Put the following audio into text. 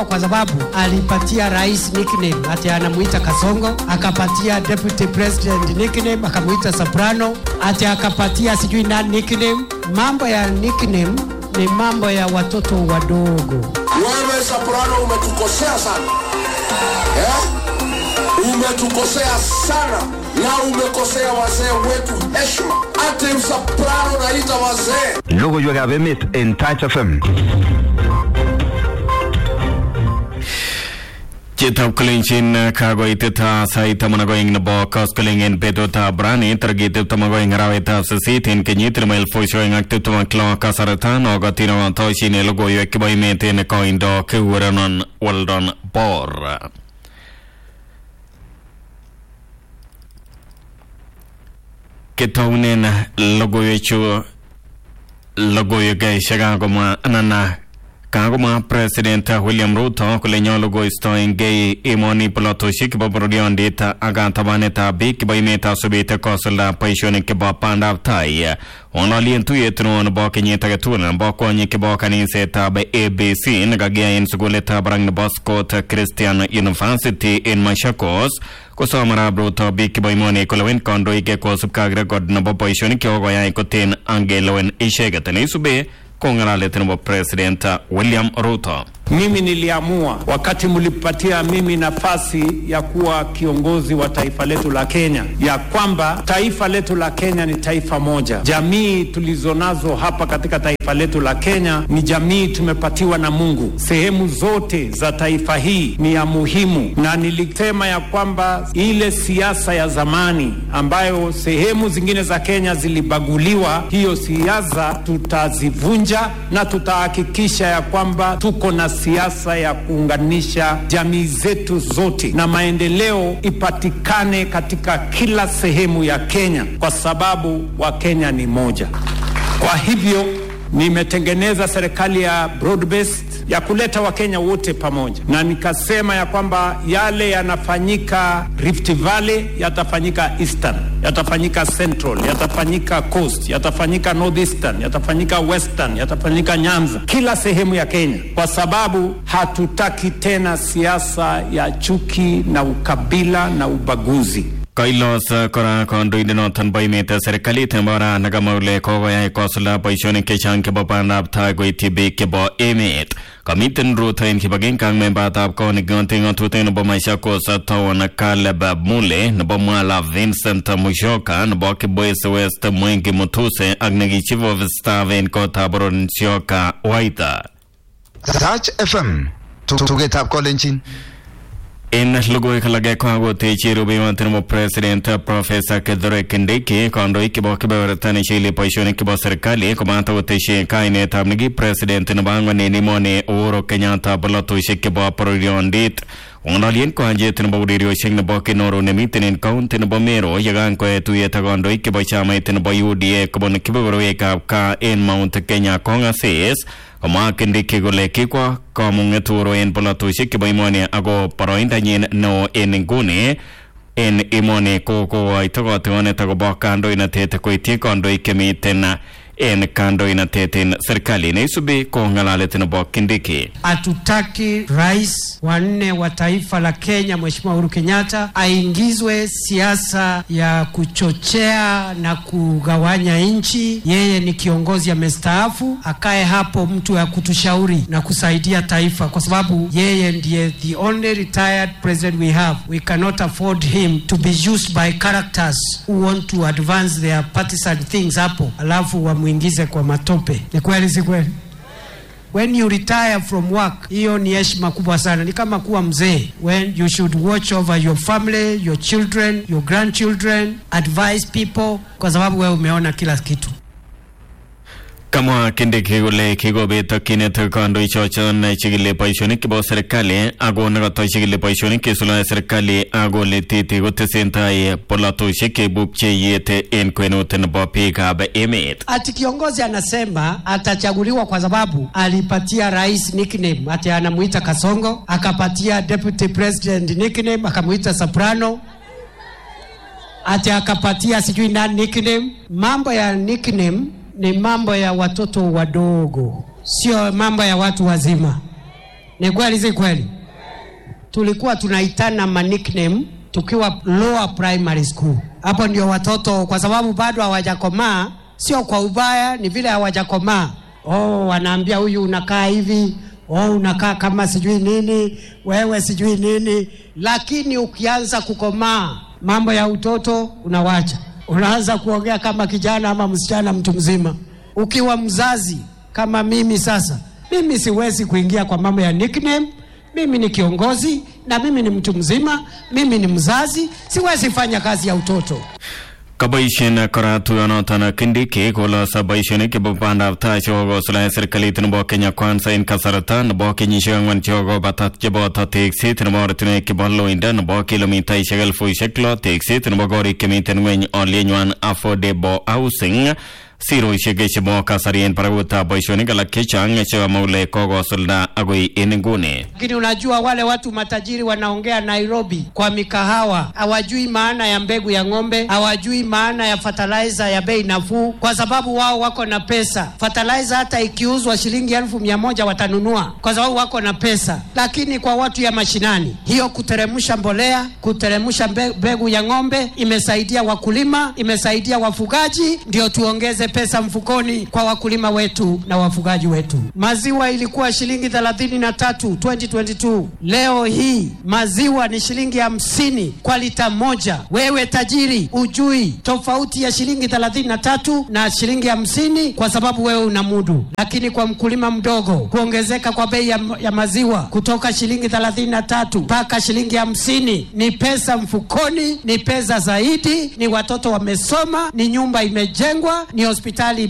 kwa sababu alipatia rais nickname ati anamuita Kasongo, akapatia deputy president nickname akamuita Soprano, ati akapatia sijui nani nickname. Mambo ya nickname ni mambo ya watoto wadogo. Wewe Soprano umetukosea sana eh? Umetukosea sana na umekosea wazee wetu heshima. Ati Soprano naita wazee Logoiwekab emet en Touch FM. Chitab kolenjin kakoitet sait taman ak oeng nebo koskoleng en betutab rani tarikit tiptem ak oeng arawetab sisit en kenyit nebo elifusiek oeng ak tiptem ak lo kasarta nokotin otoshin logoiwek chebo emet en koindo kikurenon Weldon Bor. Ketounen logoiwechu logoiwek chekakomwa anan kakomwa president William Ruto kole nyolu koistoengei emoni polotosiek chebo bororyondit ak katabanetab biik chebo emetab sobet kosulda boisionik chebo bandab tai ng'ololien tuyet neo nebo kenyit age tugul nebo kwonyik chebo kanisetab ABC nekakiyai en sukulitab barak nebo Scott Christian University en Machakos kosom arap Ruto biik chebo emoni kolewen kandoik kosubkei ak rekod nebo boisionik chekokoyai koten angelewen icheket neisube kong'alalet nebo president William Ruto. Mimi niliamua wakati mlipatia mimi nafasi ya kuwa kiongozi wa taifa letu la Kenya, ya kwamba taifa letu la Kenya ni taifa moja. Jamii tulizonazo hapa katika taifa letu la Kenya ni jamii tumepatiwa na Mungu. Sehemu zote za taifa hii ni ya muhimu, na nilisema ya kwamba ile siasa ya zamani ambayo sehemu zingine za Kenya zilibaguliwa, hiyo siasa tutazivunja na tutahakikisha ya kwamba tuko na siasa ya kuunganisha jamii zetu zote na maendeleo ipatikane katika kila sehemu ya Kenya, kwa sababu Wakenya ni moja. Kwa hivyo nimetengeneza serikali ya broad based ya kuleta Wakenya wote pamoja, na nikasema ya kwamba yale yanafanyika Rift Valley yatafanyika Eastern, yatafanyika Central, yatafanyika Coast, yatafanyika Northeastern, yatafanyika Western, yatafanyika Nyanza, kila sehemu ya Kenya, kwa sababu hatutaki tena siasa ya chuki na ukabila na ubaguzi. Kailos kora kandoindenoton bo emet serikalit nebo ra nekamwa kole kokoyai kosulda boisionik chechang chebo bandab tai koityi biik chebo emet kamiten Ruto en kibagenge ak membatab kot neking'ote ng'atutik nebo Machakos Town Caleb Mule nebo Mwala Vincent Musyoka nebo Kibwezi West Mwengi Mutuse ak neki chief of staff en kotab boror Nsyoka Waita Touch FM. Tugetab kolenjin. En logoiwek alage kokakotechi rubeiwot nebo president professor Kithure Kindiki kandoik chebo kebeberta nechigili boisionik chebo serikali komata koteshi kainetab neki president nebo ang'wan en emoni Uhuru Kenyatta bolotosiek chebo bororyondit ng'ololien koanjet nebo ureriosiek nebo Kinoru nemiten en kaunti nebo Meru yekan koe tuyet ak kandoik chebo chamait nebo UDA kobun kebeberwekab kaa en Mount Kenya kong'asis komwa Kindiki kole kikwa kamung'et Uhuru en bolotosiek chebo emoni ako boroindanyin neo en nguni en emoni ko kokoito kotigonet akobo kandoinatet koityi kandoik chemiten en kandoinatet en serikali neisubi ko ng'alalet nebo Kindiki. Hatutaki rais wa nne wa taifa la Kenya Mheshimiwa Uhuru Kenyatta aingizwe siasa ya kuchochea na kugawanya nchi. Yeye ni kiongozi amestaafu, akae hapo mtu ya kutushauri na kusaidia taifa, kwa sababu yeye ndiye the only retired president we have. We cannot afford him to be used by characters who want to advance their partisan things hapo, alafu wamwingize kwa matope. Ni kweli, si kweli? when you retire from work, hiyo ni heshima kubwa sana, ni kama kuwa mzee. When you should watch over your family, your children, your grandchildren, advise people, kwa sababu wewe umeona kila kitu. Kamwa Kindiki kole kikobet tokyinet kandoichoton chikili boisionik chebo serikali ako nekoto chikili boisionik chesuldae serikali ak kole titi kotesentai polatosiek cheibu pcheiyet en kwenut nebo biikab emet. Ati kiongozi anasema atachaguliwa kwa sababu alipatia rais nickname, ati anamuita Kasongo, akapatia deputy president nickname, akamuita Soprano, ati akapatia sijui nani nickname. Mambo ya nickname ni mambo ya watoto wadogo, sio mambo ya watu wazima. Ni kweli si kweli? Tulikuwa tunaitana ma nickname tukiwa lower primary school. Hapo ndio watoto, kwa sababu bado hawajakomaa, sio kwa ubaya, ni vile hawajakomaa. Oh, wanaambia huyu unakaa hivi, oh, unakaa kama sijui nini, wewe sijui nini. Lakini ukianza kukomaa, mambo ya utoto unawacha, unaanza kuongea kama kijana ama msichana mtu mzima. Ukiwa mzazi kama mimi sasa, mimi siwezi kuingia kwa mambo ya nickname. Mimi ni kiongozi na mimi ni mtu mzima, mimi ni mzazi, siwezi fanya kazi ya utoto. Kaboishen kora tuyonoton Kindiki koloso boisionik chebo bandab tai chekokosuldaen serikalit nebo Kenya Kwanza en kasarta nebo kenyisiek ang'wan chekokobata cheboto tekset nebo ortinwek chebo loindo nebo kilomitaisiek elfusiek lo tekset nebo korik chemiten ngweny olienywan affordable housing siroisiek chebo kasari en barakutab boisionik alak chechang chekamwa kole kokosulda agoi en nguni Lakini unajua wale watu matajiri wanaongea Nairobi kwa mikahawa, hawajui maana ya mbegu ya ng'ombe, hawajui maana ya fertilizer ya bei nafuu, kwa sababu wao wako na pesa. Fertilizer hata ikiuzwa shilingi elfu mia moja watanunua kwa sababu wako na pesa. Lakini kwa watu ya mashinani, hiyo kuteremsha mbolea, kuteremsha mbe- mbegu ya ng'ombe imesaidia wakulima, imesaidia wafugaji, ndio tuongeze pesa mfukoni kwa wakulima wetu na wafugaji wetu. Maziwa ilikuwa shilingi thelathini na tatu 2022. Leo hii maziwa ni shilingi hamsini kwa lita moja. Wewe tajiri ujui tofauti ya shilingi thelathini na tatu na shilingi hamsini kwa sababu wewe una mudu, lakini kwa mkulima mdogo kuongezeka kwa bei ya, ya maziwa kutoka shilingi thelathini na tatu mpaka shilingi hamsini ni pesa mfukoni, ni pesa zaidi, ni watoto wamesoma, ni nyumba imejengwa, ni hospitali